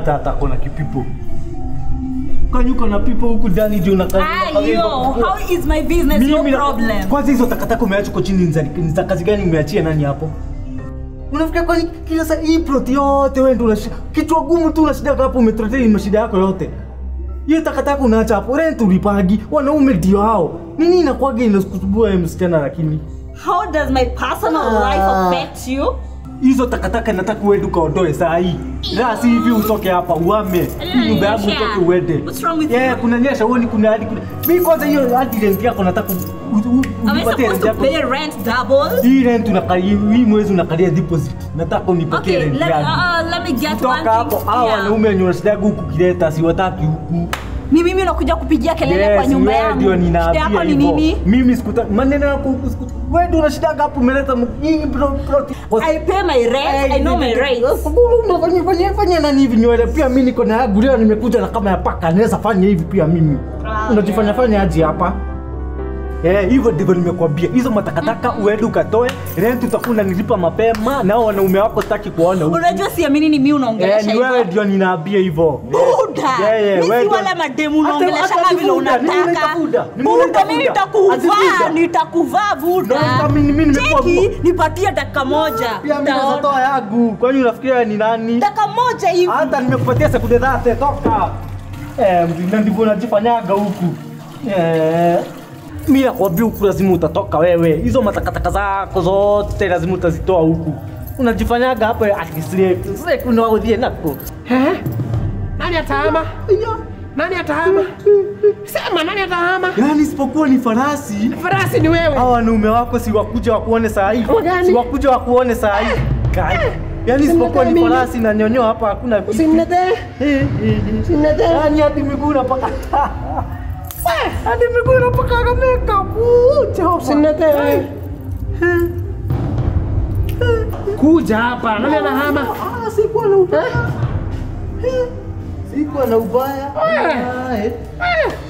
hata hata kona kipipo. Kwani uko na pipo huku ndani ndio unakaa. Ah, yo, how is my business? No Mimi na- problem. Kwanza hizo takataka umeacha uko chini ni za- ni za kazi gani umeachia nani hapo? Unafikia kwani kila saa hii plot yote wewe ndio unashida. Kichwa gumu tu unashida hapo umetrotea ni mashida yako yote. Hiyo takataka unaacha hapo rent ulipagi. Wanaume ndio hao. Nini inakuwaga inakusumbua wewe msichana lakini? How does my personal Ah. life affect you? Hizo takataka nataka uende ukaondoe saa hii. La si hivi utoke hapa uame. Nyumba yangu Inanyesha. utoke uende. What's wrong with Yeah, you? kuna nyesha uoni kuna hadi kuna. Mimi kwanza hiyo hadi rent yako nataka u- u- u- Am I unipatie supposed rent to yako. pay rent double? Hii rent unakalia hii mwezi unakalia deposit. Nataka unipokee Okay, rent let, yangu. uh, let me get one Toka hapo thing. hao Yeah. wanaume wenye wanashida huku kileta siwataki huku. Ni mimi unakuja kupigia kelele kwa nyumba wewe yangu. ndio Shida ninaambia yako ni hivyo. nini? Mimi sikuta maneno yako huku sikuta. Wewe ndio unashida hapo umeleta m- hii bro bro. I pay my rent. I know my rights. Unafanya fanya fanya nani hivi nywele pia mimi niko na yangu leo nimekuja na kama ya paka naweza fanya hivi pia mimi. Ah, Unajifanya yeah. fanya aje hapa? Eh, hivyo ndivyo nimekwambia. Hizo matakataka uende ukatoe, rent utakuwa unanilipa mapema na hao wanaume wako sitaki kuona huku. Unajua siamini ni mimi Eh, unaongelesha ni wewe hivyo. ndio ninaambia hivyo. Buda. Yeah, yeah, Mimi wewe si ndio- wale mademu Hata- unaongelesha hata kama vile Buda, mimi unataka. naita Buda, mimi Buda, naita mimi Buda. nitakuvaa, Ati Buda. nitakuvaa Buda. No, sasa mimi- mimi nimekuwa- Cheki, nipatie dakika moja. Pia mimi naweza Utaona. toa yangu. Kwani unafikiria ni nani? Dakika moja hivi. Hata nimekupatia sekunde zate toka. Eh, na ndivyo unajifanyaga huku. Eh. Mimi nakwambia huku lazima utatoka wewe. Hizo matakataka zako zote lazima utazitoa huku. Unajifanyaga hapo ati slave. Slave unaodhie nako. Eh? Nani atahama? Nani atahama? Sema nani atahama? Yaani isipokuwa ni farasi. Farasi ni wewe. Hawa wanaume wako si wakuja wakuone saa hii. Kama gani? Si wakuja wakuone saa hii. Kai. Yaani isipokuwa ni mimi. farasi na nyonyo hapa hakuna kitu. Usinitee. Eh, eh, eh. Usinitee. Yaani hadi miguu unapaka. Hadi miguu unapaka makeup. Uh, Jehova. Usinitee. Kuja hapa. Nani anahama? Ah, sikuwa na ubaya. Eh, Sikuwa na ubaya. Eh. Ah, eh. Eh,